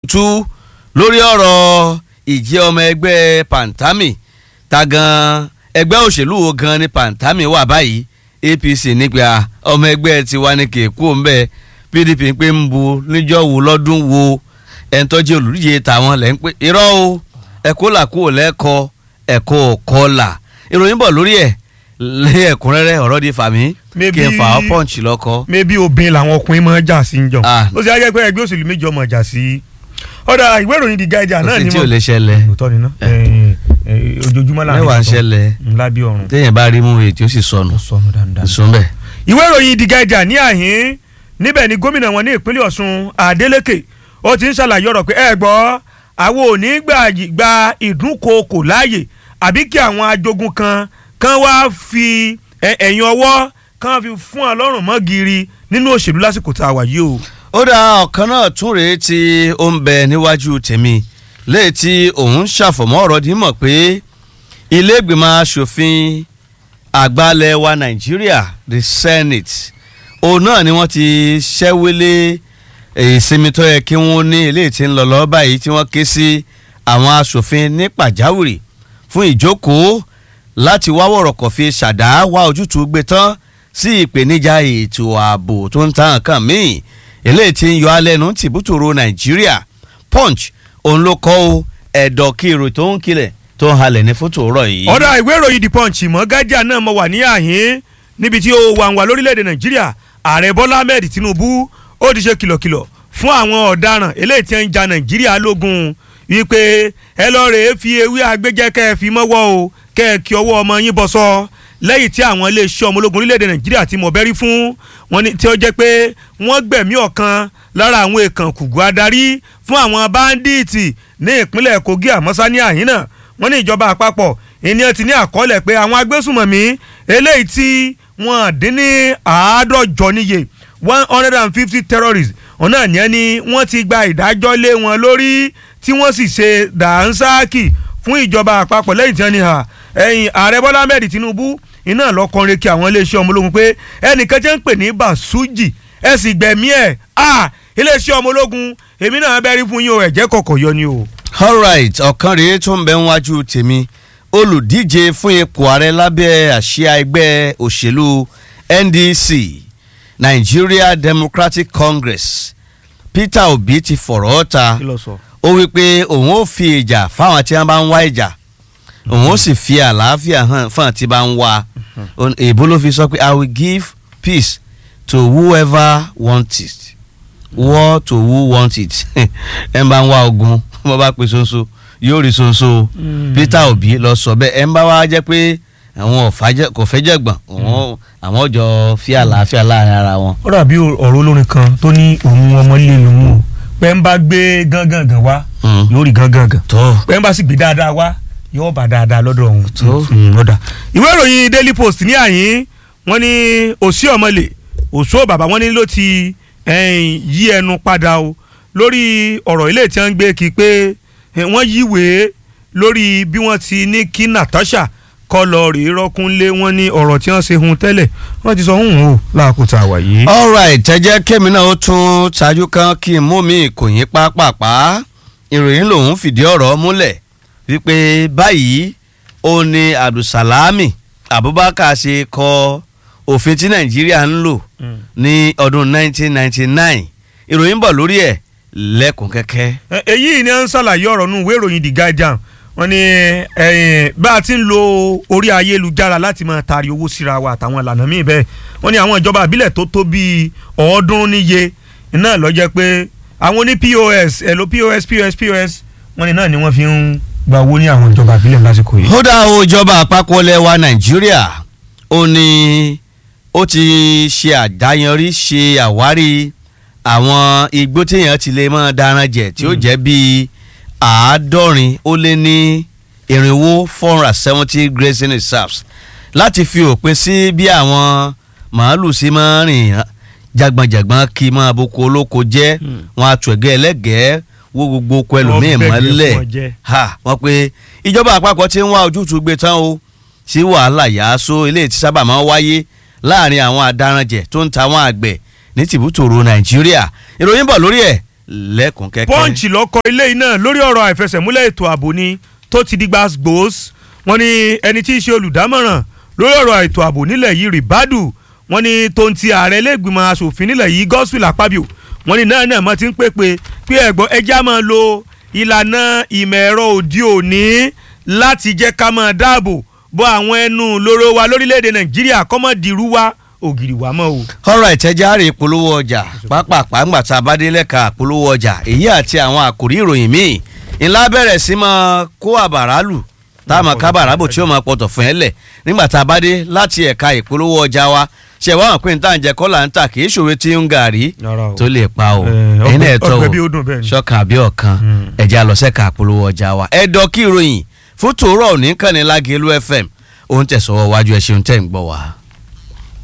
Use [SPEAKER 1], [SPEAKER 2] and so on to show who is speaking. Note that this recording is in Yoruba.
[SPEAKER 1] tú lórí ọ̀rọ̀ ìjẹ́ ọmọ ẹgbẹ́ pantami ta gan ẹgbẹ́ òṣèlú wo gan ni pantami wà báyìí apc nígbà ọmọ ẹgbẹ́ tiwa ní kéèkó ńbẹ pdp ń pé ń bu níjọ́ wo lọ́dún wo ẹ̀ńtọ́jú olùdíje tàwọn lẹ́ ń pé irọ́ o ẹ̀kọ́ là kúrò lẹ́kọ̀ọ́ ẹ̀kọ́ kọ́là ìròyìn bọ̀ lórí ẹ̀ lé ẹ̀kúnrẹ́rẹ́ ọ̀rọ̀ di fàmí kí n fà ọ́ pọ́ǹchì lọ́kọ́.
[SPEAKER 2] maybe obìnrin làwọn ọkùnrin máa ń jà sí ń jọ
[SPEAKER 1] Ah.
[SPEAKER 2] ó sì á jẹ́ pé ẹgbẹ́ òṣèlú méjì ọmọ jà sí ọ̀dà ìwé ìròyìn The Guardian náà
[SPEAKER 1] kò sí
[SPEAKER 2] ni
[SPEAKER 1] tí ò lè ṣẹlẹ̀
[SPEAKER 2] òótọ́ ni ná ojoojúmọ́ là ń
[SPEAKER 1] mẹ́wàá ń
[SPEAKER 2] sọ.
[SPEAKER 1] ṣẹlẹ̀
[SPEAKER 2] ńlá bí ọrùn
[SPEAKER 1] téèyàn bá rí mú èyí tí ó sì sọnù
[SPEAKER 2] sọnù dáadáa.
[SPEAKER 1] ìsúnbẹ̀.
[SPEAKER 2] ìwé ìròyìn The Guardian ní àhín níbẹ̀ ni gómìnà wọn ní ìpínlẹ̀ Ọ̀ṣun Adeleke ó ti ń ṣàlàyé ọ̀rọ̀ pé ẹ gbọ́ àwọn ò ní gbà gba ìdúnkookò láàyè àbí kí àwọn ajogun kan kan wá fi ẹ- ẹ̀yìn ọwọ́ kan fi fún ọlọ́run mọ́ gírí nínú òṣèlú lásìkò tá a wà yìí o.
[SPEAKER 1] ó dá ọ̀kan náà tún rèé tí ó ń bẹ níwájú tèmi léè tí òun ṣàfọ̀mọ́ ọ̀rọ̀ dì í mọ̀ pé ilé ìgbìmọ̀ asòfin àgbàlẹ̀ wa nàìjíríà the senate òun náà ni wọ́n ti ṣẹ́wélé ìsinmi tó yẹ kí wọ́n ní ilé tí ń lọ lọ́ọ́ báyìí tí wọ́n ké sí àwọn asòfin ní pàjáwìrì fún ìjókòó láti wá wọ̀rọ̀kọ̀ fi ṣàdá wá ojútùú gbé tán sí ìpèníjà ètò ààbò tó ń ta nǹkan míì eléyìí tí ń yọ alẹ́nu tìbútòrò nàìjíríà punch òun ló kọ́ o ẹ̀dọ̀ kí èrò tó ń kilẹ̀ tó ń halẹ̀ ní fótó rọ̀ yìí.
[SPEAKER 2] ọ̀dà ìwé ìròyìn the punch mọ́ Guardian náà mo wà ní àhín níbi tí ó wà ń wà lórílẹ̀‐èdè nàìjíríà ààrẹ bọ́lá ahmed tinubu ó ti ṣe kìlọ̀kìlọ̀ fún àwọn ọ̀daràn eléyìí tí ń ja nàìjíríà lógun wípé ẹ lọ rèé fi ewé agbẹ́jẹ́ kẹ́ ẹ fi mọ́wọ́ o kẹ́ ẹ kí ọwọ́ ọmọ yín bọ́ sọ lẹ́yìn tí àwọn iléeṣẹ́ ọmọ ológun orílẹ̀‐èdè nàìjíríà ti mọ̀ bẹ́rí fún wọn ni tí ó jẹ́ pé wọ́n gbẹ̀mí ọ̀kan lára àwọn èèkàn kùgù adarí fún àwọn báńdíìtì ní ìpínlẹ̀ kogi àmọ́sá ní àhín náà wọ́n ní ìjọba àpapọ̀ ènìyàn ti ní àkọọ́lẹ̀ pé àwọn agbésùmọ̀mí eléyìí tí wọ́n dín ní àádọ́jọ níye one hundred and fifty terrorists ọ̀nà ní ẹni wọ́n ti gba ìdájọ́ lé wọn lórí tí wọ́n sì ṣe dànsáàkì fún ìjọba àpapọ̀ lẹ́yìn tí wọ́n ní hà ẹ̀yìn ààrẹ bọ́lá ahmed tinubu iná lọ́kọrin kí àwọn iléeṣẹ́ ọmọ ológun pé ẹnìkan jẹ́ ń pè ní basuji ẹ sì gbẹ̀mí ẹ̀ à iléeṣẹ́ ọmọ ológun èmi náà bẹ́ẹ̀ rí fún yín o ẹ̀jẹ̀ kọ̀kọ̀ yọ ni o.
[SPEAKER 1] alright ọ̀kan rèé tó ń bẹ níwájú tèmi olùdíje fún ipò ààrẹ lábẹ́ àsíá ẹgbẹ́ òṣèlú ndc nigeria democratic congress peter obi ti fọ̀rọ̀ ta
[SPEAKER 2] kí ló sọ.
[SPEAKER 1] ó wí pé òun ó fi ìjà fáwọn tí wọ́n bá ń wá ìjà òun ó sì fi àlàáfíà hàn fáwọn tí bá ń wá èbó ló fi sọ pé i will give peace to whoever want it war to who want it ẹ ń bá ń wá ogun bó bá pe ṣoṣo yóò rí ṣoṣo peter obi lọ sọ bẹ́ẹ̀ ẹ ń bá wá jẹ́ pé àwọn kò fẹ́ jẹ̀gbọ́n àwọn àwọn jọ fi àlàáfíà láàrin ara wọn.
[SPEAKER 2] ó dàbí ọ̀rọ̀ olórin kan tó ní òun ọmọ ilé lòun o pé ń bá gbé gángangan wá
[SPEAKER 1] Mm.
[SPEAKER 2] yóò rí gángangan
[SPEAKER 1] tó
[SPEAKER 2] pé ń bá sì gbé dáadáa wá yóò bá dáadáa lọ́dọ̀ òun.
[SPEAKER 1] Tó.
[SPEAKER 2] Mm, ọ̀dà ìwé ìròyìn daily post ní àyín wọ́n ní òsì ọmọlè òṣó bàbá wọn ní ló ti ẹ̀yìn, yí ẹnu padà o lórí ọ̀rọ̀ ilé tí wọ́n ń gbé kí pé eh, wọ́n yíwèé lórí bí wọ́n ti ní kí Natasha kọ́ lọ rèé rọ́kúnlé wọn ní ọ̀rọ̀ tí wọ́n ṣe hun tẹ́lẹ̀ wọ́n ti sọ hun o láàkótá àwà yìí.
[SPEAKER 1] alright ẹ jẹ́ kémi náà ó tún ṣáájú kan kí n mú mi kò yín pápápá ìròyìn lòun fìdí ọ̀rọ̀ múlẹ̀ wípé báyìí ó ní abdulsalami abubakar ṣe kọ òfin tí nàìjíríà ń lò ní ọdún 1999 ìròyìn bọ̀ lórí ẹ̀ lẹ́kùn kẹ́kẹ́.
[SPEAKER 2] Ẹ- èyí ni à ń ṣàlàyé ọ̀rọ̀ nù ìwé ìròyìn The Guardian wọ́n ní ẹ̀yìn, bá a ti ń lo orí ayélujára láti máa taari owó síra wa àtàwọn ìlànà míì bẹ́ẹ̀ wọ́n ní àwọn ìjọba àbílẹ̀ tó tó bíi ọ̀ọ́dúnrún níye náà ló jẹ́ pé àwọn oní POS ẹ̀lò POS POS POS wọ́n ní náà ni wọ́n fi ń gba owó ní àwọn ìjọba àbílẹ̀ lásìkò yìí.
[SPEAKER 1] ó dá o ìjọba àpapọ̀ ilẹ̀ wa nàìjíríà ó ní ó ti ṣe àdáyanrí ṣe àwárí àwọn igbó téèyàn ti lè máa daran jẹ tí ó jẹ́ bíi àádọ́rin ó lé ní irinwó four hundred and seventy grazing reserves láti fi òpin sí bí àwọn màálù sí máa rìn jàgbọ̀njàgbọ̀n kí máa boko olóko jẹ́
[SPEAKER 2] Hmm.
[SPEAKER 1] wọn àtúẹ̀gẹ́ ẹlẹ́gẹ̀ẹ́ wo gbogbo oko ẹlòmíì
[SPEAKER 2] Wọ́n bẹ̀gẹ̀
[SPEAKER 1] mọ́lẹ̀
[SPEAKER 2] fún ọ jẹ.
[SPEAKER 1] ha wọ́n pe ìjọba àpapọ̀ ti ń wá ojútùú gbé tán o sí wàhálà yàásó eléyìí tí sábà máa ń wáyé láàrin àwọn adaranjẹ tó ń ta àwọn àgbẹ̀ ní tìbútòrò nàìjíríà ìròyìn bọ̀ lórí ẹ̀ lẹ́kùn kẹ́kẹ́.
[SPEAKER 2] punch lọkọ ilé yìí náà lórí ọ̀rọ̀ àìfẹsẹ̀múlẹ̀ ètò ààbò ni tó ti di gbàgbós wọ́n ní ẹni tí í ṣe olùdámọ̀ràn lórí ọ̀rọ̀ ètò ààbò nílẹ̀ yìí ribadu wọ́n ní tó ń ti ààrẹ lẹ́gbìmọ̀ asòfin nílẹ̀ yìí gospel akpabio wọ́n ní náà náà mọ́ ti ń pèpè pé ẹ̀gbọ́n ẹja máa lo ìlànà ìmọ̀ ẹ̀rọ òde òní láti jẹ́ ká máa dáàbò bo àwọn ẹnu lóró wa lórílẹ̀‐èdè nàìjíríà kọ́mọ̀dìrú wa ògiri wa mọ́ o.
[SPEAKER 1] ọ̀rọ̀ ìtẹ́járe ìpolówó ọjà pápápá ńgbà tá a bá dé lẹ́ka ìpolówó ọjà èyí àti àwọn àkòrí ìròyìn míì ńlá bẹ̀rẹ̀ sí máa kó àbàrà lù tá a máa ká bàrà bò tí ó máa pọ̀tọ̀ fún ẹ lẹ̀ nígbà tá a bá dé láti ẹ̀ka ìpolówó ọjà wa ṣe wá hàn pé níta ń jẹ kọ́là ń tà kì í ṣòro tí ń gàrí
[SPEAKER 2] Rárá o.
[SPEAKER 1] tó lè pa o
[SPEAKER 2] Eh,
[SPEAKER 1] ẹ̀yin náà
[SPEAKER 2] ọgbẹ́-
[SPEAKER 1] tọ́
[SPEAKER 2] ọgbẹ́
[SPEAKER 1] o
[SPEAKER 2] bí ó dùn bẹ́ẹ̀ ni.
[SPEAKER 1] ṣọ́kan àbí ọ̀kan ẹ̀jẹ̀ àlọ́sẹ̀ka ìpolówó ọjà wa ẹ̀dọ́ kí ìròyìn fún tòórọ́ òní kàn ní Lágẹ̀lú FM òun tẹ̀sọ́wọ́ wájú ẹ̀ ṣeun tẹ̀ ń gbọ́ wa.